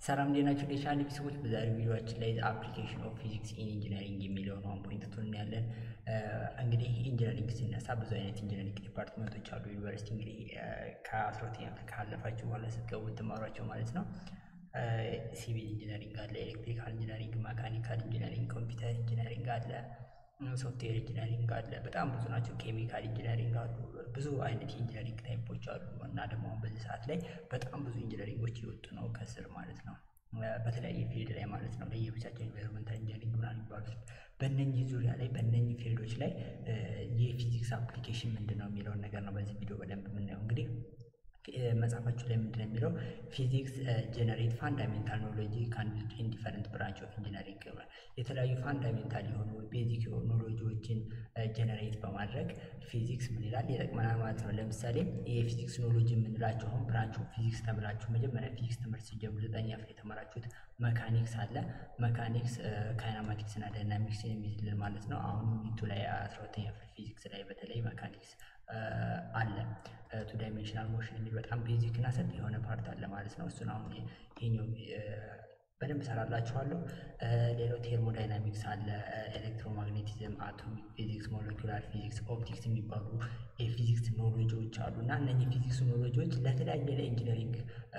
ሰላም ዴናችሁ ዴቻን ቤተሰቦች በዛሬው ቪዲዮችን ላይ አፕሊኬሽን ኦፍ ፊዚክስ ኢን ኢንጂነሪንግ የሚለውን ዋን ፖይንት ቱ እናያለን። እንግዲህ ኢንጂነሪንግ ሲነሳ ብዙ አይነት ኢንጂነሪንግ ዲፓርትመንቶች አሉ። ዩኒቨርሲቲ እንግዲህ ከአስራ ሁለተኛ ክፍል ካለፋችሁ በኋላ ስትገቡ ትማሯቸው ማለት ነው። ሲቪል ኢንጂነሪንግ አለ፣ ኤሌክትሪካል ኢንጂነሪንግ፣ መካኒካል ኢንጂነሪንግ፣ ኮምፒውተር ኢንጂነሪንግ አለ፣ ሶፍትዌር ኢንጂነሪንግ አለ። በጣም ብዙ ናቸው። ኬሚካል ኢንጂነሪንግ አሉ። ብዙ አይነት የኢንጂነሪንግ ታይፖች አሉ እና ደግሞ አሁን በዚህ ሰዓት ላይ በጣም ብዙ ኢንጂነሪንጎች እየወጡ ነው ከስር ማለት ነው በተለያየ ፊልድ ላይ ማለት ነው። ለየብቻቸው ኢንቫይሮንመንታል ኢንጂነሪንግ ምናምን የሚባሉት በእነኚህ ዙሪያ ላይ በእነኚህ ፊልዶች ላይ የፊዚክስ አፕሊኬሽን ምንድን ነው የሚለውን ነገር ነው በዚህ ቪዲዮ በደንብ የምናየው እንግዲህ መጽሐፋችሁ ላይ ምንድን ነው የሚለው ፊዚክስ ጀነሬት ፋንዳሜንታል ኖሎጂ ካን ኢን ዲፈረንት ብራንች ኦፍ ኢንጂነሪንግ የተለያዩ ፋንዳሜንታል የሆኑ ቤዚክ የሆኑ ኖሎጂዎችን ጀነሬት በማድረግ ፊዚክስ ምን ይላል ይጠቅመናል ማለት ነው። ለምሳሌ የፊዚክስ ኖሎጂ የምንላቸው አሁን ብራንች ኦፍ ፊዚክስ ተምራችሁ መጀመሪያ ፊዚክስ ትምህርት ሲጀምሩ ዘጠኛ ክፍል የተማራችሁት መካኒክስ አለ። መካኒክስ ካይናማቲክስ እና ዳይናሚክስ የሚይዝልን ማለት ነው። አሁን ዩኒቱ ላይ አስራ ሁለተኛ ክፍል ፊዚክስ ላይ በተለይ መካኒክስ አለ ቱ ዳይሜንሽናል ሞሽን የሚል በጣም ቤዚክ እና ሰፊ የሆነ ፓርት አለ ማለት ነው። እሱን አሁን ይሄኛው በደንብ ሰራላችኋለሁ። ሌላው ቴርሞዳይናሚክስ አለ፣ ኤሌክትሮማግኔቲዝም፣ አቶሚክ ፊዚክስ፣ ሞለኪላር ፊዚክስ፣ ኦፕቲክስ የሚባሉ የፊዚክስ ኖሎጂዎች አሉ እና እነኚህ ፊዚክስ ኖሎጂዎች ለተለያየ ለኢንጂነሪንግ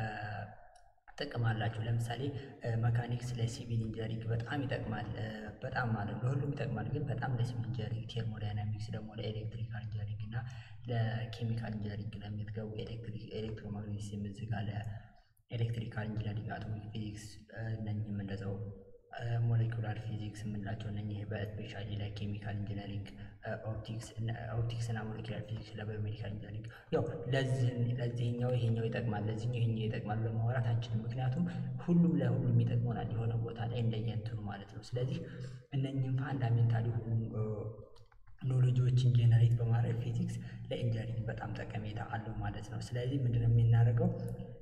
ጥቅም አላቸው። ለምሳሌ መካኒክስ ለሲቪል ኢንጂነሪንግ በጣም ይጠቅማል። በጣም ማለት ለሁሉም ይጠቅማል፣ ግን በጣም ለሲቪል ኢንጂነሪንግ፣ ቴርሞዳይናሚክስ ደግሞ ለኤሌክትሪካል ኢንጂነሪንግ እና ለኬሚካል ኢንጂነሪንግ ለምትገቡ ኤሌክትሮማግኔቲዝም እዚህ ጋር ለኤሌክትሪካል ኢንጂነሪንግ፣ አቶሚክ ፊዚክስ እነኝህም እንደዛው ሞሌኩላር ፊዚክስ የምንላቸው እነኚህ በስፔሻሊ ለኬሚካል ኢንጂነሪንግ ኦፕቲክስ እና ሞሌኩላር ፊዚክስ ለባዮሜዲካል ኢንጂነሪንግ ያው ለዚህኛው ይሄኛው ይጠቅማል ለዚህኛው ይሄኛው ይጠቅማል ለማውራት አንችልም። ምክንያቱም ሁሉም ለሁሉም ይጠቅመናል የሆነ ቦታ ላይ እንደየእንትኑ ማለት ነው። ስለዚህ እነኚህም ፋንዳሜንታል የሆኑ ኖሎጂዎችን ጄነሬት በማድረግ ፊዚክስ ለኢንጂነሪንግ በጣም ጠቀሜታ አለው ማለት ነው። ስለዚህ ምንድነው የምናደርገው?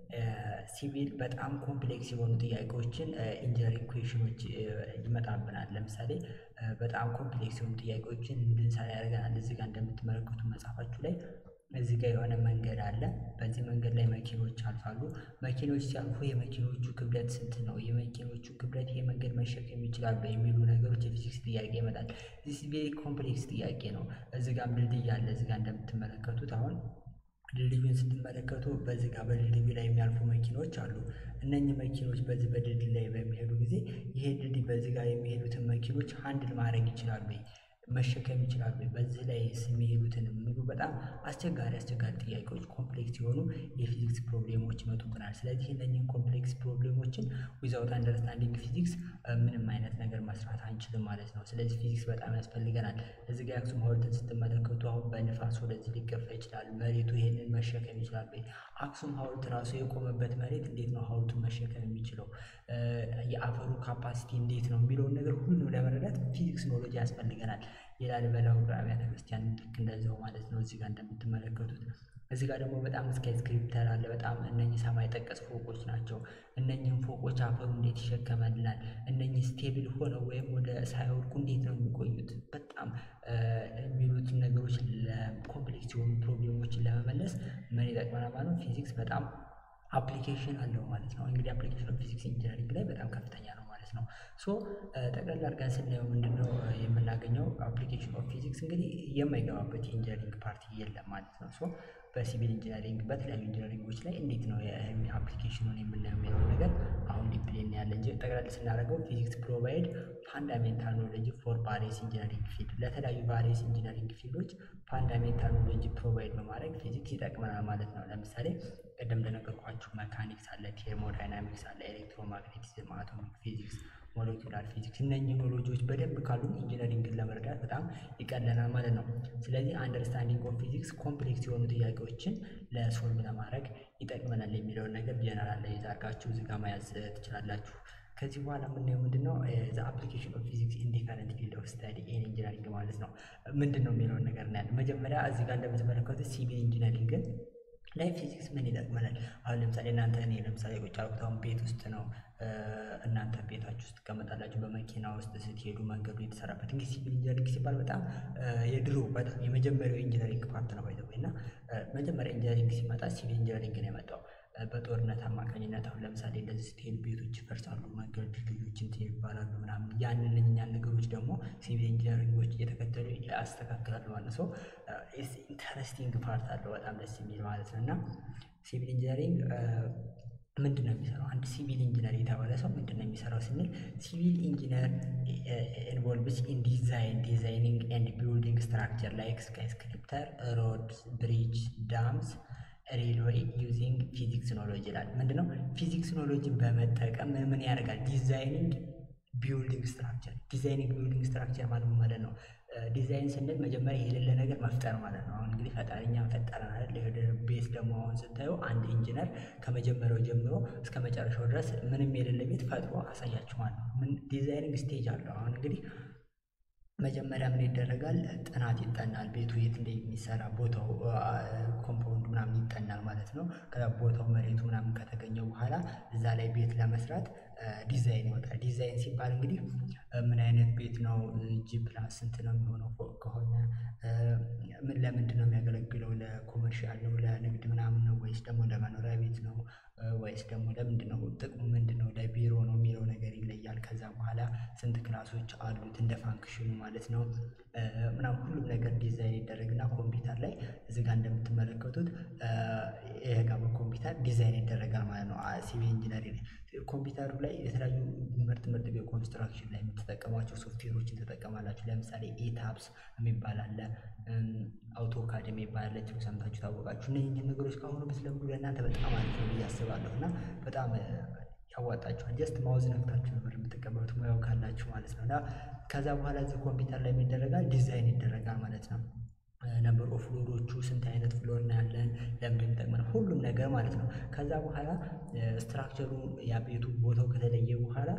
ሲቪል በጣም ኮምፕሌክስ የሆኑ ጥያቄዎችን ኢንጂነሪንግ ኩዌሽኖች ይመጣብናል። ለምሳሌ በጣም ኮምፕሌክስ የሆኑ ጥያቄዎችን እንድንሰራ ያደርገናል። እዚህ ጋር እንደምትመለከቱ መጽሐፋችሁ ላይ እዚህ ጋር የሆነ መንገድ አለ። በዚህ መንገድ ላይ መኪኖች አልፋሉ። መኪኖች ሲያልፉ የመኪኖቹ ክብደት ስንት ነው? የመኪኖቹ ክብደት ይሄ መንገድ መሸከም ይችላሉ የሚሉ ነገሮች የፊዚክስ ጥያቄ ይመጣል። ዚስ ቬሪ ኮምፕሌክስ ጥያቄ ነው። እዚህ ጋር ድልድይ አለ። እዚህ ጋር እንደምትመለከቱት አሁን ድልድዩን ስትመለከቱ በዚህ ጋር በድልድዩ ላይ የሚያልፉ መኪኖች አሉ። እነኚህ መኪኖች በዚህ በድልድይ ላይ በሚሄዱ ጊዜ ይሄ ድልድይ በዚህ ጋር የሚሄዱትን መኪኖች አንድል ማድረግ ይችላሉ መሸከም ይችላሉ። በዚህ ላይ የሚሄዱትን የሚሉ በጣም አስቸጋሪ አስቸጋሪ ጥያቄዎች ኮምፕሌክስ የሆኑ የፊዚክስ ፕሮብሌሞች ይመጡብናል። ስለዚህ እነኝህን ኮምፕሌክስ ፕሮብሌሞችን ዊዛውት አንደርስታንዲንግ ፊዚክስ ምንም አይነት ነገር መስራት አንችልም ማለት ነው። ስለዚህ ፊዚክስ በጣም ያስፈልገናል። እዚህ ጋር የአክሱም ሐውልትን ስትመለከቱ አሁን በንፋስ ወደዚህ ሊገፋ ይችላል። መሬቱ ይሄንን መሸከም ይችላል። አክሱም ሐውልት ራሱ የቆመበት መሬት እንዴት ነው ሐውልቱን መሸከም የሚችለው? የአፈሩ ካፓሲቲ እንዴት ነው የሚለውን ነገር ሁሉ ለመረዳት ፊዚክስ ኖሎጂ ያስፈልገናል። የላሊበላ ውቅር አብያተ ክርስቲያን ልክ እንደዚያው ማለት ነው። እዚህ ጋር እንደምትመለከቱት እዚህ ጋር ደግሞ በጣም ስካይ ስክሪፕተር አለ። በጣም እነኚህ ሰማይ ጠቀስ ፎቆች ናቸው። እነኚህም ፎቆች አፈሩ እንዴት ይሸከመልናል? እነኚህ ስቴብል ሆነው ወይም ወደ ሳይወድቁ እንዴት ነው የሚቆዩት? በጣም የሚሉትን ነገሮች ለኮምፕሌክስ የሆኑ ፕሮብሌሞችን ለመመለስ ምን ይጠቅመናል ማለት ነው። ፊዚክስ በጣም አፕሊኬሽን አለው ማለት ነው። እንግዲህ አፕሊኬሽን ኦፍ ፊዚክስ ኢንጂነሪንግ ላይ በጣም ከፍተኛ ነው ማለት ነው። ሶ ጠቅላላ አድርገን ስናየው ምንድነው የምናገኘው? አፕሊኬሽን ኦፍ ፊዚክስ እንግዲህ የማይገባበት የኢንጂነሪንግ ፓርቲ የለም ማለት ነው። ሶ በሲቪል ኢንጂነሪንግ በተለያዩ ኢንጂነሪንጎች ላይ እንዴት ነው አፕሊኬሽኑን የምናየው የሚለው ነገር አሁን ዲፕሊ እናያለን እንጂ ጠቅላላ ስናደርገው ፊዚክስ ፕሮቫይድ ፋንዳሜንታል ኖሎጂ ፎር ቫሪየስ ኢንጂነሪንግ ፊልድ ለተለያዩ ቫሪየስ ኢንጂነሪንግ ፊልዶች ፋንዳሜንታል ኖሎጂ ፕሮቫይድ በማድረግ ፊዚክስ ይጠቅመናል ማለት ነው። ለምሳሌ ቅድም እንደነገርኳችሁ መካኒክስ አለ፣ ቴርሞዳይናሚክስ አለ፣ ኤሌክትሮማግኔቲዝም፣ አቶሚክ ፊዚክስ፣ ሞለኪላር ፊዚክስ እነኚህ ኖሎጂዎች በደንብ ካሉ ኢንጂነሪንግን ለመረዳት በጣም ይቀለናል ማለት ነው። ስለዚህ አንደርስታንዲንግ ኦፍ ፊዚክስ ኮምፕሌክስ የሆኑ ጥያቄዎችን ለሶልቭ ለማድረግ ይጠቅመናል የሚለውን ነገር ጀነራል ላይ አድርጋችሁ እዚህ ጋር መያዝ ትችላላችሁ። ከዚህ በኋላ የምናየው ምንድን ነው ዘ አፕሊኬሽን ኦፍ ፊዚክስ ኢን ዲፈረንት ፊልድ ኦፍ ስተዲ ኢን ኢንጂነሪንግ ማለት ነው። ምንድን ነው የሚለውን ነገር እናያለን። መጀመሪያ እዚህ ጋር እንደምትመለከቱት ሲቪል ኢንጂነሪንግን ላይ ፊዚክስ ምን ይጠቅመናል? አሁን ለምሳሌ እናንተ እኔ ለምሳሌ ቁጭ ያልኩት አሁን ቤት ውስጥ ነው። እናንተ ቤታችሁ ውስጥ ትቀመጣላችሁ። በመኪና ውስጥ ስትሄዱ መንገዱ የተሰራበት እንግዲህ ሲቪል ኢንጂነሪንግ ሲባል በጣም የድሮ በጣም የመጀመሪያው ኢንጂነሪንግ ፓርት ነው ባይዘው እና መጀመሪያ ኢንጂነሪንግ ሲመጣ ሲቪል ኢንጂነሪንግ ነው የመጣው። በጦርነት አማካኝነት አሁን ለምሳሌ እንደዚህ ስትሄድ ቤቶች ይፈርሳሉ፣ መንገድ ድልድዮች እንትን ይባላሉ ምናምን ያንን እኛን ነገሮች ደግሞ ሲቪል ኢንጂነሪንጎች እየተከተሉ ያስተካክላሉ ማለት ነው። ኢንተረስቲንግ ፓርት አለው በጣም ደስ የሚል ማለት ነው እና ሲቪል ኢንጂነሪንግ ምንድን ነው የሚሰራው? አንድ ሲቪል ኢንጂነር የተባለ ሰው ምንድን ነው የሚሰራው ስንል ሲቪል ኢንጂነር ኢንቮልቭስ ኢን ዲዛይን ዲዛይኒንግ ኤንድ ቢልዲንግ ስትራክቸር ላይክ ስካይስክሪፕተር ሮድስ ብሪጅ ዳምስ ሬልዌይ ዩዚንግ ፊዚክስ ኖሎጂ ይላል። ምንድነው ፊዚክስ ኖሎጂን በመጠቀም ምን ያደርጋል? ዲዛይኒንግ ቢልዲንግ ስትራክቸር ዲዛይኒንግ ቢልዲንግ ስትራክቸር ማለት ማለት ነው። ዲዛይን ስንል መጀመሪያ የሌለ ነገር መፍጠር ማለት ነው። አሁን እንግዲህ ፈጣሪኛ ፈጠረን አይደል? ቤት ደግሞ አሁን ስታዩ አንድ ኢንጂነር ከመጀመሪያው ጀምሮ እስከ መጨረሻው ድረስ ምንም የሌለ ቤት ፈጥሮ አሳያችሁ ማለት ነው። ምን ዲዛይኒንግ ስቴጅ አለው። አሁን እንግዲህ መጀመሪያ ምን ይደረጋል? ጥናት ይጠናል። ቤቱ የት እንደሚሰራ ቦታው ኮምፓውንድ ምናምን ይጠናል ማለት ነው። ከዛ ቦታው መሬቱ ምናምን ከተገኘ በኋላ እዛ ላይ ቤት ለመስራት ዲዛይን ይወጣል። ዲዛይን ሲባል እንግዲህ ምን አይነት ቤት ነው፣ ጂ ፕላስ ስንት ነው የሚሆነው ፎቅ ከሆነ ምን ለምንድን ነው የሚያገለግለው? ለኮመርሻል ነው ለንግድ ምናምን ነው ወይስ ደግሞ ለመኖሪያ ቤት ነው ወይስ ደግሞ ለምንድን ነው ጥቅሙ ምንድን ነው? ለቢሮ ነው የሚለው ነገር ይለያል። ከዛ በኋላ ስንት ክላሶች አሉት እንደ ፋንክሽኑ ማለት ነው ምናምን ሁሉም ነገር ዲዛይን ይደረግና ኮምፒውተር ላይ እዚህ ጋር እንደምትመለከቱት ይሄ ጋር በኮምፒውተር ዲዛይን ይደረጋል ማለት ነው። ሲቪል ኢንጂነሪንግ ኮምፒውተሩ ላይ የተለያዩ ምርጥ ምርጥ ኮንስትራክሽን ላይ የምትጠቀሟቸው ሶፍትዌሮችን ትጠቀማላችሁ። ለምሳሌ ኤታፕስ የሚባል አለ፣ አውቶካድ የሚባል አለ። ሰምታችሁ ታወቃችሁ። እነዚህ ነገሮች ከአሁኑ ብትለምዱ ለእናንተ በጣም አሪፍ ነው ብዬ አስባለሁ እና በጣም ያዋጣችኋል። ጀስት ማውዝ ነክታችሁ ነበር የምትቀበሉት ሙያው ካላችሁ ማለት ነው። እና ከዛ በኋላ እዚህ ኮምፒውተር ላይ የሚደረጋል ዲዛይን ይደረጋል ማለት ነው። ነምበር ኦፍ ፍሎሮቹ ስንት አይነት ፍሎር ነው ያለን፣ ለምን የሚጠቅመን ሁሉም ነገር ማለት ነው። ከዛ በኋላ ስትራክቸሩ ያ ቤቱ ቦታው ከተለየ በኋላ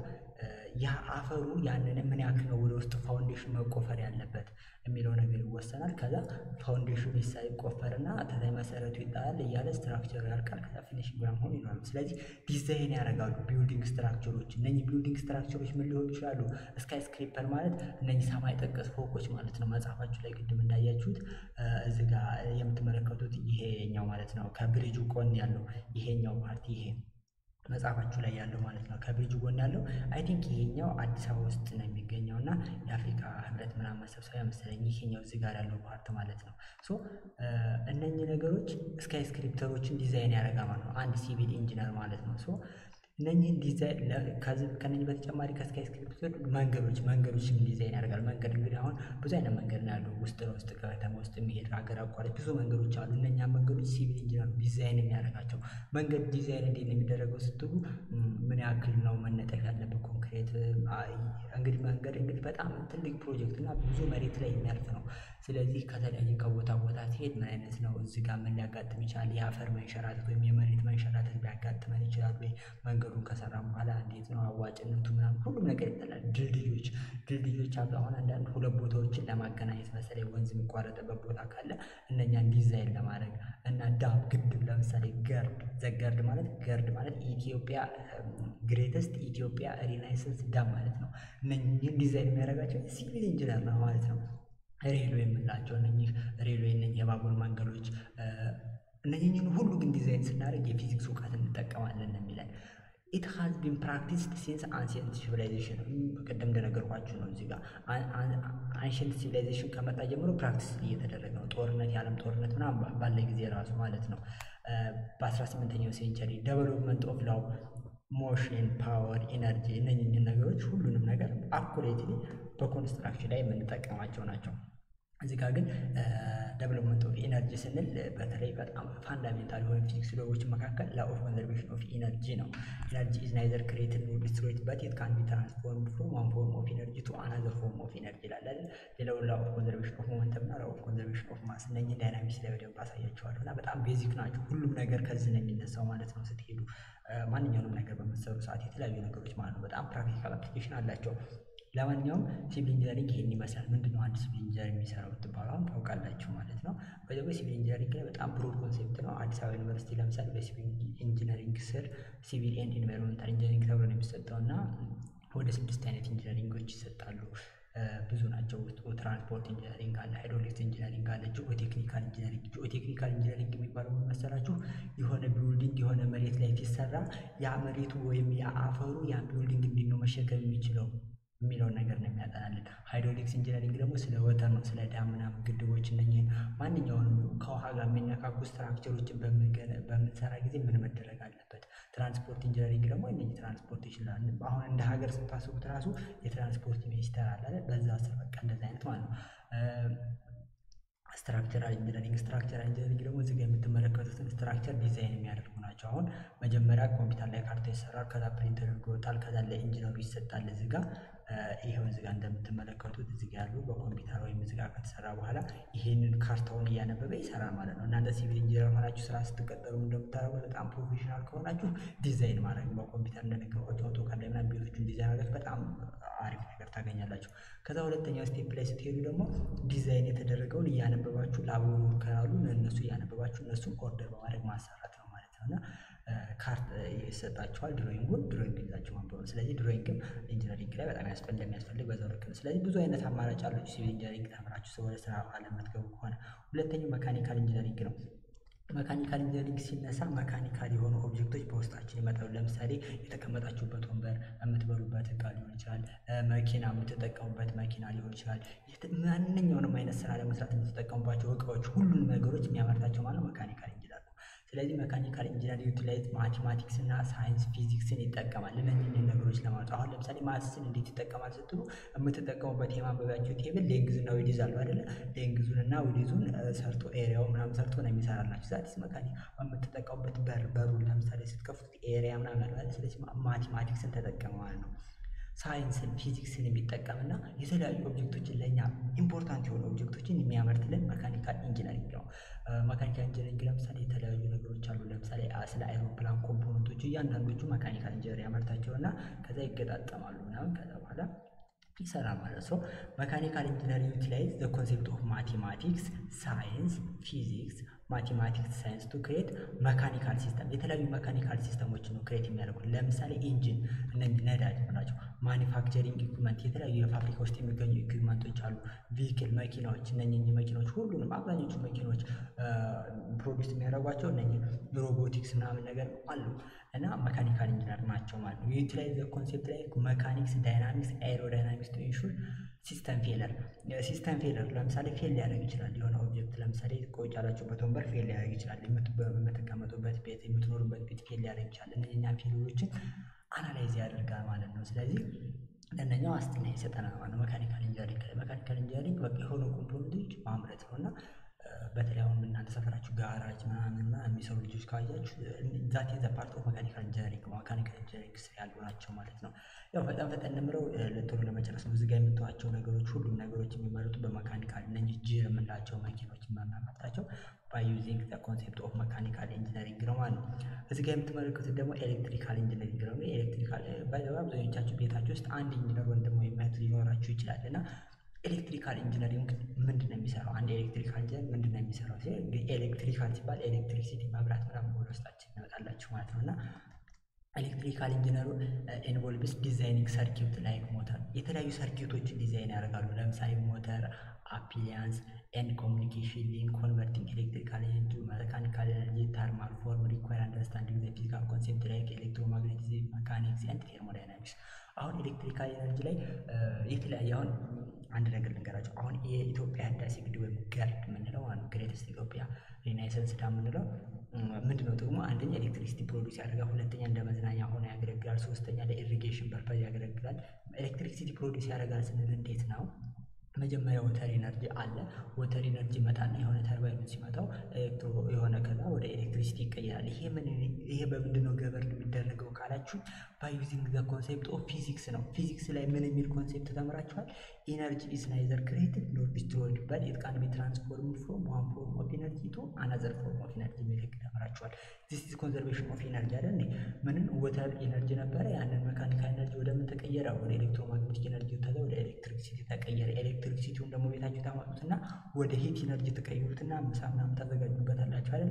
ያ አፈሩ ያንን ምን ያክል ነው ወደ ውስጥ ፋውንዴሽን መቆፈር ያለበት የሚለው ነገር ይወሰናል። ከዛ ፋውንዴሽኑ ይቆፈርና ከላይ መሰረቱ ይጣላል እያለ ስትራክቸሩ ያልቃል። ከዛ ፊኒሽንግ ምናምን ሆኖ ይኖራሉ። ስለዚህ ዲዛይን ያደርጋሉ ቢልዲንግ ስትራክቸሮች። እነኚህ ቢልዲንግ ስትራክቸሮች ምን ሊሆኑ ይችላሉ? ስካይ ስክሪፐር ማለት እነኚህ ሰማይ ጠቀስ ፎቆች ማለት ነው። መጽሐፋችሁ ላይ ቅድም እንዳያችሁት እዚህ ጋር የምትመለከቱት ይሄኛው ማለት ነው። ከብሪጁ ጎን ያለው ይሄኛው ፓርቲ ይሄ መጽሐፋችሁ ላይ ያለው ማለት ነው። ከብሪጅ ጎን ያለው አይ ቲንክ ይሄኛው አዲስ አበባ ውስጥ ነው የሚገኘው እና የአፍሪካ ህብረት ምናምን መሰብሰቢያ መሰለኝ ይሄኛው እዚህ ጋር ያለው ፓርት ማለት ነው። ሶ እነኚህ ነገሮች ስካይ ስክሪፕተሮችን ዲዛይን ያደርጋል ማለት ነው አንድ ሲቪል ኢንጂነር ማለት ነው። ሶ እነኚህን ዲዛይን ከነኚህ በተጨማሪ ከስካይ ስክሪፕተር መንገዶች መንገዶችን ዲዛይን ያደርጋል። መንገድ እንግዲህ አሁን ብዙ አይነት መንገድ ነው ያለው ውስጥ ለውስጥ ከተማ ውስጥ የሚሄድ ሀገር አቋራጭ ብዙ መንገዶች አሉ። እነኛ መንገዶች ሲቪል ኢንጂነር ዲዛይን የሚያደርጋቸው መንገድ ዲዛይን እንዴት ነው የሚደረገው ስትሉ ምን ያክል ነው መነጠፍ ያለበት ኮንክሬት እንግዲህ መንገድ እንግዲህ በጣም ትልቅ ፕሮጀክት እና ብዙ መሬት ላይ የሚያልፍ ነው። ስለዚህ ከተለያየ ከቦታ ቦታ ሲሄድ ምን አይነት ነው እዚህ ጋር ምን ሊያጋጥም ይችላል? የአፈር መንሸራተት ወይም የመሬት መንሸራተት ሊያጋጥመን ይችላል ወይ? መንገዱን ከሰራን በኋላ እንዴት ነው አዋጭነቱ ምናምን ሁሉም ነገር ይጠላል። ድልድዮች ድልድዮች አሉ። አሁን አንዳንድ ሁለት ቦታዎችን ለማገናኘት መሰለኝ ወንዝ የሚቋረጥበት ቦታ ካለ እነኛን ዲዛይን ለማድረግ እና ዳም ግድብ ለምሳሌ ገርድ ዘገርድ ማለት ገርድ ማለት ኢትዮጵያ ግሬተስት ኢትዮጵያ ሪናይሰንስ ዳም ማለት ነው። እነኝህን ዲዛይን የሚያደርጋቸው ሲቪል ኢንጂነር ነው ማለት ነው። ሬልዌይ የምንላቸው እነኚህ ሬልዌይ እነኚህ የባቡር መንገዶች እነኚህን ሁሉ ግን ዲዛይን ስናደርግ የፊዚክስ እውቀት እንጠቀማለን ነው የሚለን። ኢት ሃዝ ቢን ፕራክቲስድ ሲንስ አንሲየንት ሲቪላይዜሽን ቅድም እንደነገርኳችሁ ነው። እዚህ ጋር አንሽንት ሲቪላይዜሽን ከመጣ ጀምሮ ፕራክቲስ እየተደረገ ነው። ጦርነት፣ የዓለም ጦርነት ምናምን ባለ ጊዜ ራሱ ማለት ነው። በ18ኛው ሴንቸሪ ዴቨሎፕመንት ኦፍ ላው ሞሽን፣ ፓወር፣ ኢነርጂ እነኝህን ነገሮች ሁሉንም ነገር አኩሬትሊ በኮንስትራክሽን ላይ የምንጠቀማቸው ናቸው። እዚህ ጋር ግን ዴቨሎፕመንት ኦፍ ኢነርጂ ስንል በተለይ በጣም ፋንዳሜንታል የሆኑ ፊዚክስ ሎዎች መካከል ላ ኦፍ ኮንዘርቬሽን ኦፍ ኢነርጂ ነው። ኢነርጂ ኢዝ ናይዘር ክሬትድ ኖር ዲስትሮይድ በት ኢት ካን ቢ ትራንስፎርምድ ፍሮም ዋን ፎርም ኦፍ ኢነርጂ ቱ አናዘር ፎርም ኦፍ ኢነርጂ ይላል አይደል። ሌላው ላ ኦፍ ኮንዘርቬሽን ኦፍ ሞመንተም እና ላ ኦፍ ኮንዘርቬሽን ኦፍ ማስ እነኝህ ዳይናሚክስ ላይ በደንብ አሳያቸዋለሁ እና በጣም ቤዚክ ናቸው። ሁሉም ነገር ከዚህ ነው የሚነሳው ማለት ነው። ስትሄዱ ማንኛውንም ነገር በምትሰሩ ሰዓት የተለያዩ ነገሮች ማለት ነው በጣም ፕራክቲካል አፕሊኬሽን አላቸው። ለማንኛውም ሲቪል ኢንጂነሪንግ ይሄን ይመስላል። ምንድን ነው አንድ ሲቪል ኢንጂነር የሚሰራው ብትባሉ አሁን ታውቃላችሁ ማለት ነው። በዚህ ሲቪል ኢንጂነሪንግ ላይ በጣም ብሮድ ኮንሴፕት ነው። አዲስ አበባ ዩኒቨርሲቲ ለምሳሌ በሲቪል ኢንጂነሪንግ ስር ሲቪል ኤንድ ኢንቫይሮንመንታል ኢንጂነሪንግ ተብሎ ነው የሚሰጠው እና ወደ ስድስት አይነት ኢንጂነሪንጎች ይሰጣሉ። ብዙ ናቸው። ውስጡ ትራንስፖርት ኢንጂነሪንግ አለ፣ ሃይድሮሊክስ ኢንጂነሪንግ አለ፣ ጂኦቴክኒካል ኢንጂነሪንግ። ጂኦቴክኒካል ኢንጂነሪንግ የሚባለው ምን መሰላችሁ? የሆነ ቢውልዲንግ የሆነ መሬት ላይ ሲሰራ ያ መሬቱ ወይም ያ አፈሩ ያ ቢውልዲንግ እንዴት ነው መሸከም የሚችለው የሚለውን ነገር ነው የሚያጠናልን። ሃይድሮሊክስ ኢንጂነሪንግ ደግሞ ስለ ወተር ነው፣ ስለ ዳም ምናምን ግድቦች፣ እነኝህን ማንኛውንም ከውሃ ጋር የሚነካኩ ስትራክቸሮችን በምንሰራ ጊዜ ምን መደረግ አለበት። ትራንስፖርት ኢንጂነሪንግ ደግሞ እነዚህ ትራንስፖርቴሽን አሁን እንደ ሀገር ስታስቡት ራሱ የትራንስፖርት ሚኒስቴር አለ በዛ ስር በቃ እንደዚህ አይነት ማለት ነው። ስትራክቸራል ኢንጂነሪንግ ስትራክቸራል ኢንጂነሪንግ ደግሞ እዚህ ጋር የምትመለከቱትን ስትራክቸር ዲዛይን የሚያደርጉ ናቸው። አሁን መጀመሪያ ኮምፒውተር ላይ ካርታ ይሰራል፣ ከዛ ፕሪንት ተደርጎ ይወጣል፣ ከዛ ለኢንጂነሩ ይሰጣል። እዚህ ጋር ይሄው እዚህ ጋር እንደምትመለከቱት እዚህ ጋር ያሉ በኮምፒውተር ወይም እዚህ ጋር ከተሰራ በኋላ ይሄንን ካርታውን እያነበበ ይሰራል ማለት ነው። እናንተ ሲቪል ኢንጂነር ሆናችሁ ስራ ስትቀጠሩ እንደምታደርጉት በጣም ፕሮፌሽናል ከሆናችሁ ዲዛይን ማድረግ በኮምፒውተር እንደነገርኳችሁ አውቶካድ ላይ ምናምን ቤቶቹን ዲዛይን አድርጋችሁ በጣም አሪፍ ነገር ታገኛላችሁ። ከዛ ሁለተኛው ስቴፕ ላይ ስትሄዱ ደግሞ ዲዛይን የተደረገውን እያነበባችሁ ላቦሩ ካሉ እነሱ እያነበባችሁ እነሱን ኦርደር በማድረግ ማሰራት ነው ማለት ነው እና ካርት ይሰጣችኋል። ድሮይንጉን ድሮይንግ ይዛችሁ ማንበብ ነው። ስለዚህ ድሮይንግም ኢንጂነሪንግ ላይ በጣም ያስፈል እንደሚያስፈልግ በዛው ልክ ነው። ስለዚህ ብዙ አይነት አማራጭ አላችሁ ሲቪል ኢንጂነሪንግ ተምራችሁ ወደ ስራ ዓለም የምትገቡ ከሆነ። ሁለተኛው መካኒካል ኢንጂነሪንግ ነው። መካኒካል ኢንጂነሪንግ ሲነሳ መካኒካል የሆኑ ኦብጀክቶች በውስጣችን ይመጣሉ። ለምሳሌ የተቀመጣችሁበት ወንበር፣ የምትበሉበት እቃ ሊሆን ይችላል። መኪና የምትጠቀሙበት መኪና ሊሆን ይችላል። ማንኛውንም አይነት ስራ ለመስራት የምትጠቀሙባቸው እቃዎች፣ ሁሉንም ነገሮች የሚያመርታቸው ማለት መካኒካል ኢንጂነር ነው። ስለዚህ መካኒካል ኢንጂነር ዩቲላይዝ ማቴማቲክስ እና ሳይንስ ፊዚክስን ይጠቀማል። እነኝህን ነገሮች ለማወቅ አሁን ለምሳሌ ማትስን እንዴት ይጠቀማል ስትሉ የምትጠቀሙበት የማንበቢያቸው ቴብል ሌንግዝ እና ዊዲዝ አሉ አይደለ? ሌንግዙን እና ዊዲዙን ሰርቶ ኤሪያው ምናምን ሰርቶ ነው የሚሰራላችሁ። ዛቲስ መካኒ የምትጠቀሙበት በር በሩን ለምሳሌ ስትከፍቱት ኤሪያ ምናምን አለ አይደል? ስለዚህ ማቴማቲክስን ተጠቀመ ማለት ነው። ሳይንስን ፊዚክስን የሚጠቀምና የተለያዩ ኦብጀክቶችን ለእኛ ኢምፖርታንት የሆኑ ኦብጀክቶችን የሚያመርትልን መካኒካል ኢንጂነሪንግ ነው። መካኒካል ኢንጂነሪንግ ለምሳሌ የተለያዩ ነገሮች አሉ። ለምሳሌ ስለ አይሮፕላን ኮምፖነንቶቹ እያንዳንዶቹ መካኒካል ኢንጂነር ያመርታቸውና ከዛ ይገጣጠማሉ ምናምን ከዛ በኋላ ይሰራል ማለት ነው። መካኒካል ኢንጂነር ዩቲላይዝ ዘ ኮንሴፕት ኦፍ ማቴማቲክስ ሳይንስ ፊዚክስ ማቴማቲክስ ሳይንስ ቱ ክሬት መካኒካል ሲስተም የተለያዩ መካኒካል ሲስተሞችን ነው ክሬት የሚያደርጉት። ለምሳሌ ኢንጂን እነዚህ ነዳጅ ናቸው። ማኒፋክቸሪንግ ኢኩመንት የተለያዩ የፋብሪካ ውስጥ የሚገኙ ኢኩመንቶች አሉ። ቪክል መኪናዎች እነኚህ መኪናዎች ሁሉንም አብዛኞቹ መኪናዎች ፕሮዲስ የሚያደርጓቸው እነኚህ ሮቦቲክስ ምናምን ነገር አሉ እና መካኒካል ኢንጂነር ናቸው ማለት ነው። ዩቲላይዝ ዘ ኮንሴፕት ላይ መካኒክስ ዳይናሚክስ ኤሮዳይናሚክስ ቱ ኢንሹር ሲስተም ፌለር ሲስተም ፌለር ለምሳሌ ፌል ሊያደርግ ይችላል። የሆነ ኦብጀክት ለምሳሌ ቆጭ ያላችሁበት ወንበር ፌል ሊያደርግ ይችላል። የምትቀመጡበት ቤት የምትኖሩበት ቤት ፌል ሊያደርግ ይችላል። እነኛ ፌሎችን አናላይዝ ያደርጋል ማለት ነው። ስለዚህ ለእነኛው ዋስትና ይሰጠናል ማለት ነው። መካኒካል ኢንጂነሪንግ መካኒካል ኢንጂነሪንግ በቃ የሆኑ ኮምፖነንቶች ማምረት ነው እና በተለይ አሁን እናንተ ሰፈራችሁ ጋራጅ ምናምን የሚሰሩ ልጆች ካያችሁ ዛት ዘ ፓርት ኦፍ መካኒካል ኢንጂነሪንግ መካኒካል ኢንጂነሪንግ ስር ያሉ ናቸው ማለት ነው። ያው ፈጠን ፈጠን የምለው ቶሎ ለመጨረስ ነው። እዚህ ጋር የምትዋቸው ነገሮች ሁሉም ነገሮች የሚመረቱ በመካኒካል እነኚህ ጂር የምንላቸው መኪኖች የምናመርታቸው ባይ ዩዚንግ ዘ ኮንሴፕት ኦፍ መካኒካል ኢንጂነሪንግ ነው ማለት ነው። እዚህ ጋር የምትመለከቱት ደግሞ ኤሌክትሪካል ኢንጂነሪንግ ነው። ኤሌክትሪካል አብዛኞቻችሁ ቤታችሁ ውስጥ አንድ ኢንጂነር ወንድም ወይም እህት ሊኖራችሁ ይችላል እና ኤሌክትሪካል ኢንጂነሪንግ ምንድን ነው የሚሰራው? አንድ ኤሌክትሪካል ኢንጂነር ምንድን ነው የሚሰራው? ኤሌክትሪካል ሲባል ኤሌክትሪሲቲ መብራት ምናምን ወደ ውስጣችን ይመጣላችሁ ማለት ነው እና ኤሌክትሪካል ኢንጂነሩ ኢንቮልቭስ ዲዛይኒንግ ሰርኪዩት ላይክ ሞተር የተለያዩ ሰርኪዩቶችን ዲዛይን ያደርጋሉ። ለምሳሌ ሞተር፣ አፒሊያንስ ኤንድ ኮሚኒኬሽን ሊንክ ኮንቨርቲንግ ኤሌክትሪካል ኤነርጂ መካኒካል ኤነርጂ ተርማል ፎርም ሪኳየር አንደርስታንዲንግ ዘ ፊዚካል ኮንሴፕት ላይክ ኤሌክትሮማግኔቲዝም መካኒክስ ኤንድ ቴርሞዳይናሚክስ አሁን ኤሌክትሪካል ኤነርጂ ላይ የተለያየ አሁን አንድ ነገር ልንገራቸው። አሁን የኢትዮጵያ ህዳሴ ግድብ ወይም ገርድ የምንለው ማለት ነው ግሬተስት ኢትዮጵያ ሪናይሰንስ ዳም የምንለው ምንድን ነው ጥቅሙ? አንደኛ ኤሌክትሪሲቲ ፕሮዲስ ያደርጋል፣ ሁለተኛ እንደ መዝናኛ ሆኖ ያገለግላል፣ ሶስተኛ ለኢሪጌሽን ፐርፐዝ ያገለግላል። ኤሌክትሪሲቲ ፕሮዲስ ያደርጋል ስንል እንዴት ነው? መጀመሪያ ወተር ኢነርጂ አለ። ወተር ኢነርጂ ይመጣና የሆነ ተርባይኑ ሲመጣው ኤሌክትሮ የሆነ ከዛ ወደ ኤሌክትሪሲቲ ይቀየራል። ይሄ ምን ይሄ በምንድን ነው ገበርን የሚደረገው ካላችሁ ባይ ዩዚንግ ዘ ኮንሴፕት ኦፍ ፊዚክስ ነው። ፊዚክስ ላይ ምን የሚል ኮንሴፕት ተምራችኋል? ኢነርጂ ኢዝ ናይዘር ክሬትድ ኖር ዲስትሮይድ በት ኢት ካን ቢ ትራንስፎርምድ ፍሮም ዋን ፎርም ኦፍ ኢነርጂ ቱ አናዘር ፎርም ኦፍ ኢነርጂ የሚል ህግ ተምራችኋል። ዚስ ኢዝ ኮንዘርቬሽን ኦፍ ኢነርጂ አይደል? ምንን ወተር ኢነርጂ ነበረ። ያንን መካኒካል ኢነርጂ ወደ ምን ተቀየረ? ወደ ኤሌክትሮማግኔቲክ ኢነርጂ ተዛ ወደ ኤሌክትሪሲቲ ተቀየረ። ኤሌክትሪሲቲውን ደግሞ ቤታችሁ ታመጡትና ወደ ሂት ኢነርጂ ተቀይሩትና ምሳ ምናምን ታዘጋጁበታላችሁ አይደለ?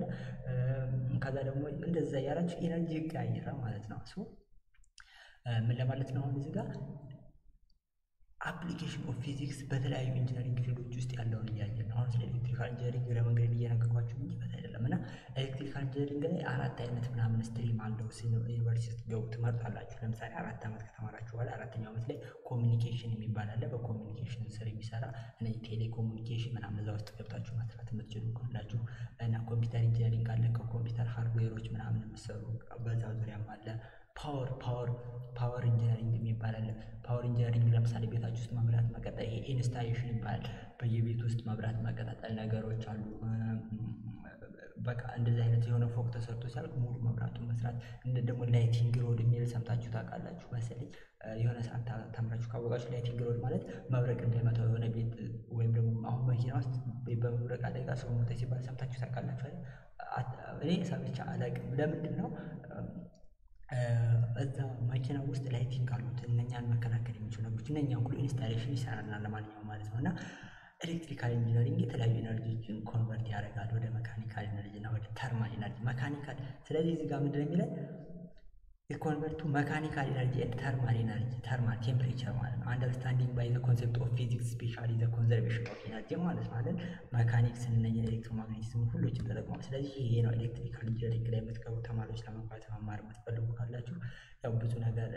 ከዛ ደግሞ እንደዛ ያላችሁ ኢነርጂ ይቀያየራል ማለት ነው። ምን ለማለት ነው? አሁን እዚህ ጋር አፕሊኬሽን ኦፍ ፊዚክስ በተለያዩ ኢንጂነሪንግ ፊልዶች ውስጥ ያለውን እያየን ነው። አሁን ስለ ኤሌክትሪካል ኢንጂነሪንግ ለመንገድ እየነገርኳችሁ እንጂ በት አይደለም እና ኤሌክትሪካል ኢንጂነሪንግ ላይ አራት አይነት ምናምን ስትሪም አለው። ዩኒቨርሲቲ ስትገቡ ትመርጣላችሁ። ለምሳሌ አራት ዓመት ከተማራችሁ በኋላ አራተኛው ዓመት ላይ ኮሚኒኬሽን የሚባል አለ። በኮሚኒኬሽን ስር የሚሰራ እነዚህ ቴሌኮሙኒኬሽን ምናምን እዛ ውስጥ ገብታችሁ መስራት የምትችሉ ካላችሁ እና ኮምፒውተር ኢንጂነሪንግ አለ። ከኮምፒውተር ሃርድዌሮች ምናምን የምትሰሩ በዛ ዙሪያም አለ። ፓወር ፓወር ፓወር ኢንጂነሪንግ የሚባል አለ። ፓወር ኢንጂነሪንግ ለምሳሌ ቤታችሁ ውስጥ መብራት መቀጠል ይሄ ኢንስታሌሽን ይባላል። በየቤት ውስጥ መብራት መቀጣጠል ነገሮች አሉ። በቃ እንደዚህ አይነት የሆነ ፎቅ ተሰርቶ ሲያልቅ ሙሉ መብራቱን መስራት እንደ ደግሞ ላይቲንግ ሮድ የሚል ሰምታችሁ ታውቃላችሁ መሰለኝ። የሆነ ሰዓት ተምራችሁ ካወቃችሁ ላይቲንግ ሮድ ማለት መብረቅ እንዳይመታው የሆነ ቤት ወይም ደግሞ አሁን መኪና ውስጥ በመብረቅ አደጋ ሰው ሞተ ሲባል ሰምታችሁ ታውቃላችሁ አይደል? እኔ ሰምቼ አላውቅም። ለምንድን ነው እዛ መኪና ውስጥ ላይቲንግ አሉት እነኛን መከላከል የሚችሉ ነገሮች እነኛን ሁሉ ኢንስታሌሽን ይሰራልናል ለማንኛውም ማለት ነው እና ኤሌክትሪካል ኢንጂነሪንግ የተለያዩ ኤነርጂዎችን ኮንቨርት ያደርጋል ወደ መካኒካል ኤነርጂ እና ወደ ተርማል ኤነርጂ መካኒካል። ስለዚህ እዚህ ጋር ምንድን ነው የሚለን የኮንቨርቱ መካኒካል ኤነርጂ ኤንድ ተርማል ኤነርጂ ተርማል ቴምፕሬቸር ማለት ነው። አንደርስታንዲንግ ባይ ዘ ኮንሴፕት ኦፍ ፊዚክስ ስፔሻሊ ዘ ኮንዘርቬሽን ኦፍ ኤነርጂ ማለት ነው አይደል። መካኒክስን እነ ኤሌክትሮማግኔቲዝም ሁሎችን ተጠቅሟል። ስለዚህ ይሄ ነው ኤሌክትሪካል ኢንጂነሪንግ ላይ የምትገቡ ተማሪዎች ለመግባት መማር የምትፈልጉ ካላችሁ ያው ብዙ ነገር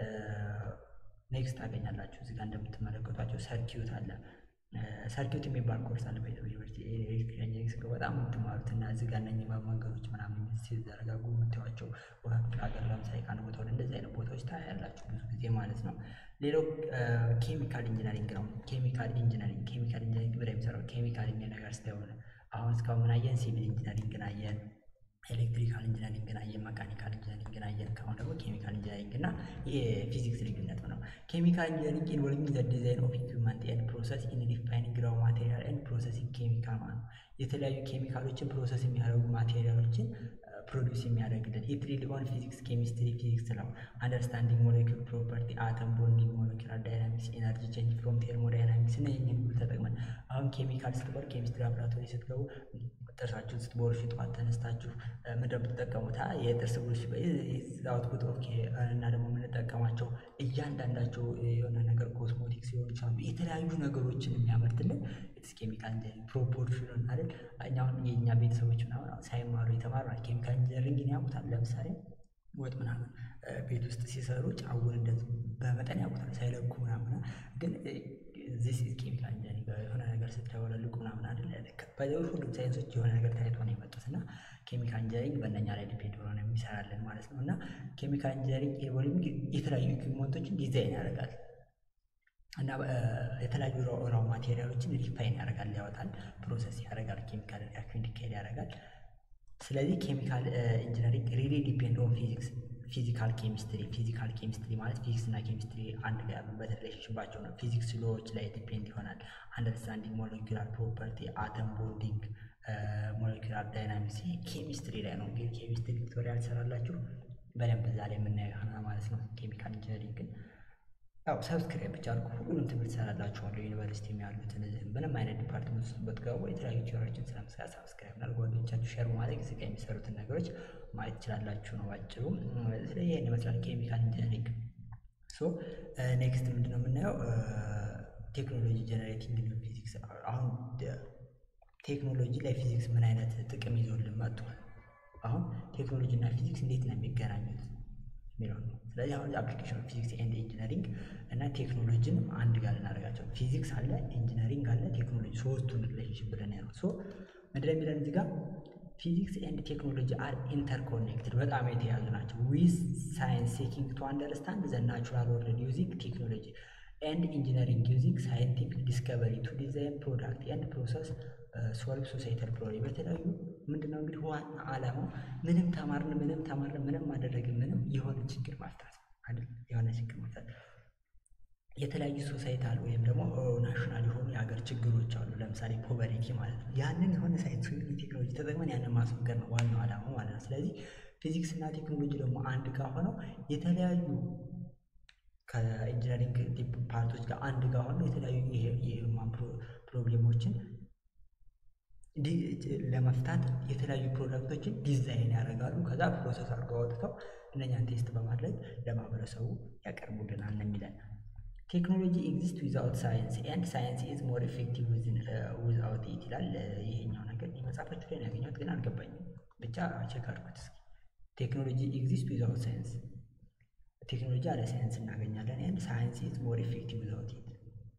ኔክስት ታገኛላችሁ። እዚህ ጋር እንደምትመለከቷቸው ሰርኪዩት አለ ሰርኪዩት የሚባል ኮርስ አለ በዩኒቨርሲቲ ኤሌክትሪካል ኢንጂነሪንግ ስገባ በጣም የምትማሩት እና እዚህ ጋር እነኚህ መንገዶች ምናምን ሲዘረጋጉ የምታዩዋቸው ክፍለ ሀገር ለምሳሌ ከአንድ ቦታ ወደ እንደዚህ አይነት ቦታዎች ታያላችሁ ብዙ ጊዜ ማለት ነው። ሌላው ኬሚካል ኢንጂነሪንግ ነው። ኬሚካል ኢንጂነሪንግ ኬሚካል ኢንጂነሪንግ ብላ የሚሰራው ኬሚካል የሚል ነገር ስተሆነ አሁን እስካሁን ምን አየን? ሲቪል ኢንጂነሪንግን አየን፣ ኤሌክትሪካል ኢንጂነሪንግን አየን፣ መካኒካል ኢንጂነሪንግን አየን። ከአሁን ደግሞ ኬሚካል ኢንጂነሪንግ እና የፊዚክስ ልዩነት ነው። ኬሚካል ኢንጂነሪንግ ኢንቮልቪንግ ዘ ዲዛይን ኦፍ ኢኩዊፕመንት ኤንድ ፕሮሰስ ኢን ሪፋይኒንግ ራው ማቴሪያል ኤንድ ፕሮሰሲንግ ኬሚካል ማለት ነው። የተለያዩ ኬሚካሎችን ፕሮሰስ የሚያደርጉ ማቴሪያሎችን ፕሮዲውስ የሚያደርግልን ኢት ሪሊ ኦን ፊዚክስ ኬሚስትሪ ፊዚክስ ነው። አንደርስታንዲንግ ሞሌኪል ፕሮፐርቲ አተም ቦንዲንግ ሞሌኪላር ዳይናሚክስ ኤነርጂ ቼንጅ ፍሮም ቴርሞዳይናሚክስ እና ይህን ሁሉ ተጠቅመን አሁን ኬሚካል ስትባል ኬሚስትሪ ላብራቶሪ ስትገቡ ጥርሳችሁን ስትቦርሹ ጠዋት ተነስታችሁ ምንድን ነው የምትጠቀሙት? የጥርስ ብሩሽ አውትፑት ኦፍ እና ደግሞ የምንጠቀማቸው እያንዳንዳቸው የሆነ ነገር ኮስሞቲክስ ሊሆኑ ይችላሉ። የተለያዩ ነገሮችን የሚያመርትልን ኢትስ ኬሚካል ኢንጂነሪንግ ፕሮፖርሽን አይደል? እኛ አሁን የእኛ ቤተሰቦች ምናምን ሳይማሩ የተማሩ ኬሚካል ኢንጂነሪንግን ያውቁታል። ለምሳሌ ወጥ ምናምን ቤት ውስጥ ሲሰሩ ጫውን እንደዚህ በመጠን ያውቁታል ሳይለኩ ምናምን ግን ዚስ ኢዝ ኬሚካል ኢንጂነሪንግ የሆነ ነገር ስትደበላልቁ ምናምን አይደል በሌሎች ሁሉም ሳይንሶች የሆነ ነገር ታይቶ ነው የመጡት እና ኬሚካል ኢንጂነሪንግ በእነኛ ላይ ዲፔንድ ሆኖ ነው የሚሰራልን ማለት ነው እና ኬሚካል ኢንጂነሪንግ ኢንቮልቪንግ የተለያዩ ኢኩዊፕመንቶችን ዲዛይን ያደርጋል እና የተለያዩ ራው ማቴሪያሎችን ሪፋይን ያደርጋል ያወጣል ፕሮሰስ ያደርጋል ኬሚካል ሪአክሽን እንዲካሄድ ያደርጋል ስለዚህ ኬሚካል ኢንጂነሪንግ ሪሊ ዲፔንድ ኦን ፊዚክስ ፊዚካል ኬሚስትሪ ፊዚካል ኬሚስትሪ ማለት ፊዚክስ እና ኬሚስትሪ አንድ ላይ ያሉበት ሪሌሽንሽባቸው ነው። ፊዚክስ ሎዎች ላይ ዲፔንድ ይሆናል። አንደርስታንዲንግ ሞለኪላር ፕሮፐርቲ አተም ቦንዲንግ ሞለኪላር ዳይናሚክስ ኬሚስትሪ ላይ ነው። እንግዲህ ኬሚስትሪ ቱቶሪያል ትሰራላችሁ በደንብ እዛ ላይ የምናየው ይሆናል ማለት ነው። ኬሚካል ኢንጂነሪንግ ግን ያው ሰብስክራይብ ብቻ አድርጉ። ሁሉንም ትምህርት ሰራላችኋለሁ። ዩኒቨርሲቲ ያሉትን ምንም አይነት ዲፓርትመንት ውስጥ ብትገቡ የተለያዩ ቲዎሪዎችን ስለምሰራት ሰብስክራይብ እና ጓደኞቻችሁ ሼር ማድረግ እዚህ ጋር የሚሰሩትን ነገሮች ማየት ትችላላችሁ ነው ባጭሩ። ስለዚህ ይህን ይመስላል ኬሚካል ኢንጂነሪንግ። ሶ ኔክስት ምንድን ነው የምናየው? ቴክኖሎጂ ጀነሬቲንግ ኒው ፊዚክስ። አሁን ቴክኖሎጂ ላይ ፊዚክስ ምን አይነት ጥቅም ይዞልን መጥቷል? አሁን ቴክኖሎጂ እና ፊዚክስ እንዴት ነው የሚገናኙት የሚለው ነው። ስለዚህ አሁን አፕሊኬሽን ኦፍ ፊዚክስ ኤንድ ኢንጂነሪንግ እና ቴክኖሎጂን አንድ ጋር ልናደርጋቸው ፊዚክስ አለ፣ ኢንጂነሪንግ አለ፣ ቴክኖሎጂ ሶስቱን ሪሌሽንሽፕ ብለን ያለው ሶ ምንድን የሚለን እዚህ ጋር ፊዚክስ ኤንድ ቴክኖሎጂ አር ኢንተርኮኔክትድ በጣም የተያዙ ናቸው። ዊዝ ሳይንስ ሴኪንግ ቱ አንደርስታንድ ዘ ናቹራል ወርልድ ዩዚንግ ቴክኖሎጂ ኤንድ ኢንጂነሪንግ ዩዚንግ ሳይንቲፊክ ዲስከቨሪ ቱ ዲዛይን ፕሮዳክት ኤንድ ፕሮሰስ ሶልቭ ሶሳይታል ፕሮብሌም በተለያዩ ምንድነው እንግዲህ ዋና ዓላማው ምንም ተማርን ምንም ተማርን ምንም አደረግን ምንም የሆነ ችግር መፍታት አይደል? የሆነ ችግር መፍታት የተለያዩ ሶሳይታል ወይም ደግሞ ናሽናል የሆኑ የሀገር ችግሮች አሉ። ለምሳሌ ፖቨርቲ ማለት ነው። ያንን የሆነ ሳይንስ ወይም ቴክኖሎጂ ተጠቅመን ያንን ማስወገድ ነው ዋናው ዓላማው ማለት ነው። ስለዚህ ፊዚክስ እና ቴክኖሎጂ ደግሞ አንድ ጋር ሆነው የተለያዩ ከኢንጂነሪንግ ፓርቶች ጋር አንድ ጋር ሆነው የተለያዩ የሂውማን ፕሮብሌሞችን ለመፍታት የተለያዩ ፕሮዳክቶችን ዲዛይን ያደርጋሉ። ከዛ ፕሮሰስ አድርገው አውጥተው እነኛን ቴስት በማድረግ ለማህበረሰቡ ያቀርቡልናል ነው የሚለን። ቴክኖሎጂ ኤግዚስት ዊዛውት ሳይንስ ኤንድ ሳይንስ ኢዝ ሞር ኤፌክቲቭ ዊዛውት ኢት ይላል። ይሄኛው ነገር መጽሐፋችሁ ላይ ነው ያገኘሁት፣ ግን አልገባኝም። ብቻ ቼክ አድርጉት እስኪ። ቴክኖሎጂ ኤግዚስት ዊዛውት ሳይንስ፣ ቴክኖሎጂ አለ ሳይንስ እናገኛለን። ኤንድ ሳይንስ ኢዝ ሞር ኤፌክቲቭ ዊዛውት ኢት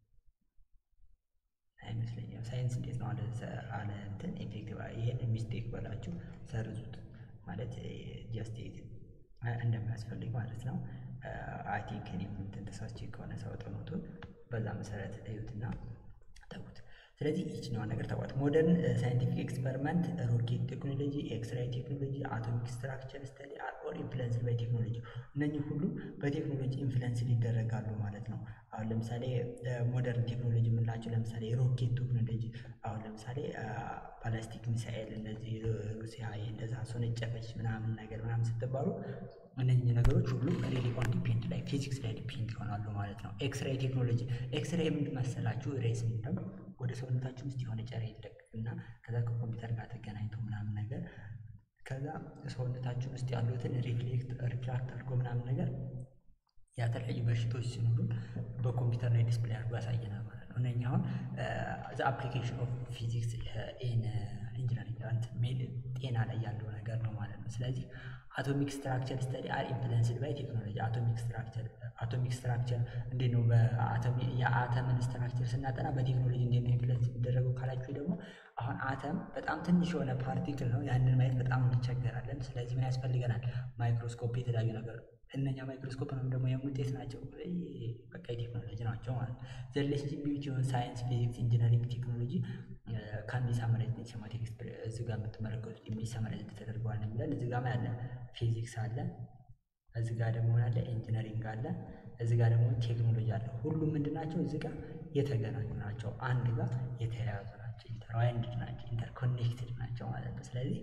አይመስለኝም። ሳይንስ እንዴት ነው አለ አለ እንትን ኤፌክቲቭ። ይሄን ሚስቴክ በላችሁ ሰርዙት ማለት ጀስት እንደሚያስፈልግ ማለት ነው። አይ ቲንክ እኔም እንትን ተሳስቼ ከሆነ ሰው ጥኖቱን በዛ መሰረት እዩትና ተዉት። ስለዚህ ይችኛዋን ነገር ተቋት ሞደርን ሳይንቲፊክ ኤክስፐሪመንት፣ ሮኬት ቴክኖሎጂ፣ ኤክስራይ ቴክኖሎጂ፣ አቶሚክ ስትራክቸር ስተዲ አር ኦል ኢንፍሉንስድ ባይ ቴክኖሎጂ። እነኚህ ሁሉ በቴክኖሎጂ ኢንፍሉንስ ሊደረጋሉ ማለት ነው። አሁን ለምሳሌ ሞደርን ቴክኖሎጂ የምንላቸው ለምሳሌ ሮኬት ቴክኖሎጂ አሁን ለምሳሌ ባላስቲክ ሚሳኤል እነዚህ ሩሲያ እንደዛ ሶነጨፈች ምናምን ነገር ምናምን ስትባሉ እነዚህ ነገሮች ሁሉ ሪሊ ኦን ዲፔንድ ላይ ፊዚክስ ላይ ዲፔንድ ይሆናሉ ማለት ነው። ኤክስሬይ ቴክኖሎጂ ኤክስሬይ ምንድን መሰላችሁ? ሬስ ምንድነው ወደ ሰውነታችን ውስጥ የሆነ ጨሬ ይለቀቅና ከዛ ከኮምፒውተር ጋር ተገናኝቶ ምናምን ነገር ከዛ ሰውነታችን ውስጥ ያሉትን ሪፍሌክት ሪፍራክት አድርጎ ምናምን ነገር የተለያዩ በሽቶች ሲኖሩ በኮምፒውተር ላይ ዲስፕሌይ አድርጎ ያሳየናል ማለት ነው። እነኛ አሁን ዘ አፕሊኬሽን ኦፍ ፊዚክስ ኢን ኢንጂነሪንግ ጤና ላይ ያለው ነገር ነው ማለት ነው። ስለዚህ አቶሚክ ስትራክቸር ስተዲ አር ኢንፍሉንስድ ባይ ቴክኖሎጂ። አቶሚክ ስትራክቸር አቶሚክ ስትራክቸር እንዴት ነው የአተምን ስትራክቸር ስናጠና በቴክኖሎጂ እንዴት ነው ኢንፍሉንስ የሚደረገው ካላችሁ ደግሞ አሁን አተም በጣም ትንሽ የሆነ ፓርቲክል ነው። ያንን ማየት በጣም እንቸገራለን። ስለዚህ ምን ያስፈልገናል? ማይክሮስኮፕ፣ የተለያዩ ነገር እነኛ ማይክሮስኮፕ ነው ደግሞ የውጤት ናቸው። በቃ የቴክኖሎጂ ናቸው ማለት ነው። ዘ ሪሌሽንሺፕ ቢትዊን ሳይንስ፣ ፊዚክስ፣ ኢንጂነሪንግ ቴክኖሎጂ ካን ቢ ሳመራይዝድ ኢን ሴማቲክ እዚህ ጋር የምትመለከቱት የሚሳመራይዝድ ተደርገዋል ነው የሚለን። እዚህ ጋር ያለ ፊዚክስ አለ፣ እዚህ ጋር ደግሞ ያለ ኢንጂነሪንግ አለ፣ እዚህ ጋር ደግሞ ቴክኖሎጂ አለ። ሁሉም ምንድን ናቸው? እዚህ ጋር የተገናኙ ናቸው። አንድ ጋር የተያያዙ ናቸው። ኢንተርዋይንድ ናቸው። ኢንተርኮኔክትድ ናቸው ማለት ነው። ስለዚህ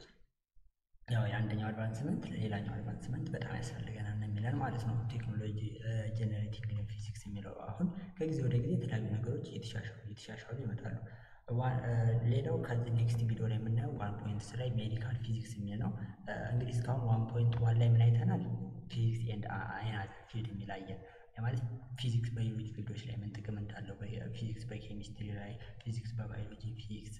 ያው የአንደኛው አድቫንስመንት ሌላኛው አድቫንስመንት በጣም ያስፈልገናል ነው የሚለን ማለት ነው። ቴክኖሎጂ ጀነሬቲንግ ፊዚክስ የሚለው አሁን ከጊዜ ወደ ጊዜ የተለያዩ ነገሮች እየተሻሻሉ እየተሻሻሉ ይመጣሉ። ሌላው ከዚህ ኔክስት ቪዲዮ ላይ የምናየው ዋን ፖይንት ላይ ሜዲካል ፊዚክስ የሚል ነው። እንግዲህ እስካሁን ዋን ፖይንት ዋን ላይ ምን አይተናል? ፊዚክስ ኤንድ አናዘር ፊልድ የሚል አየን። ማለት ፊዚክስ በሌሎች ፊልዶች ላይ ምን ጥቅም እንዳለው፣ ፊዚክስ በኬሚስትሪ ላይ፣ ፊዚክስ በባዮሎጂ፣ ፊዚክስ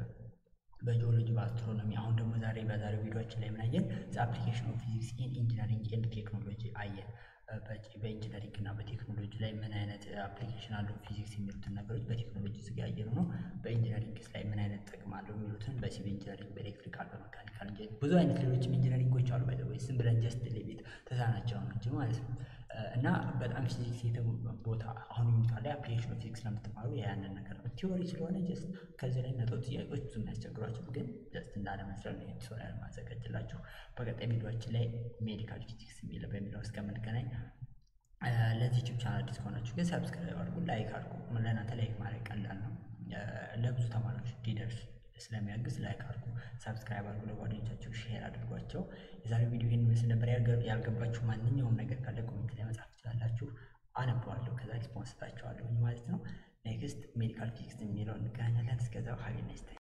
በጂኦሎጂ በአስትሮኖሚ። አሁን ደግሞ ዛሬ በዛሬው ቪዲዮችን ላይ ምናየን አፕሊኬሽን ኦፍ ፊዚክስ ኢን ኢንጂነሪንግ ኤንድ ቴክኖሎጂ አየን። በኢንጂነሪንግ እና በቴክኖሎጂ ላይ ምን አይነት አፕሊኬሽን አለው ፊዚክስ የሚሉትን ነገሮች በቴክኖሎጂ ስጋ ያየኑ ነው። በኢንጂነሪንግስ ላይ ምን አይነት ጥቅም አለው የሚሉትን በሲቪል ኢንጂነሪንግ፣ በኤሌክትሪካል፣ በመካኒካል ኢንጂነሪንግ ብዙ አይነት ሌሎችም ኢንጂነሪንጎች አሉ። ባይ ዝም ብለን ጀስት ሌቤት ተሳናቸው ነው እንጂ ማለት ነው። እና በጣም ፊዚክስ ቦታ አሁን ዩኒቷ ላይ አፕሊኬሽን ኦፍ ፊዚክስ ለምትማሩ ያንን ነገር ነው። ቲዎሪ ስለሆነ ጀስት ከዚህ ላይ መቶ ጥያቄዎች ብዙ የሚያስቸግሯቸው ግን ጀስት እንዳለመስረት ነው ቱቶሪያል ማዘጋጅላችሁ። በቀጣይ ቪዲዮችን ላይ ሜዲካል ፊዚክስ የሚለው በሚለው እስከምንገናኝ ለዚህ ዩቲዩብ ቻናል አዲስ ከሆናችሁ ግን ሰብስክራይብ አድርጉ፣ ላይክ አድርጉ። ለእናንተ ላይክ ማድረግ ቀላል ነው፣ ለብዙ ተማሪዎች እንዲደርስ ስለሚያግዝ ላይክ አድርጉ፣ ሰብስክራይብ አድርጉ፣ ለጓደኞቻችሁ ሼር አድርጓቸው። የዛሬው ቪዲዮ ይህን ምስል ነበር። ያልገባችሁ ማንኛውም ነገር ካለ ኮሜንት ላይ መጻፍ ትችላላችሁ፣ አነበዋለሁ፣ ከዛ ሪስፖንስ ሰጣችኋለሁ ማለት ነው። ኔክስት ሜዲካል ፊዚክስ የሚለው እንገናኛለን። እስከዛው ሀቢ ናይስ ታይም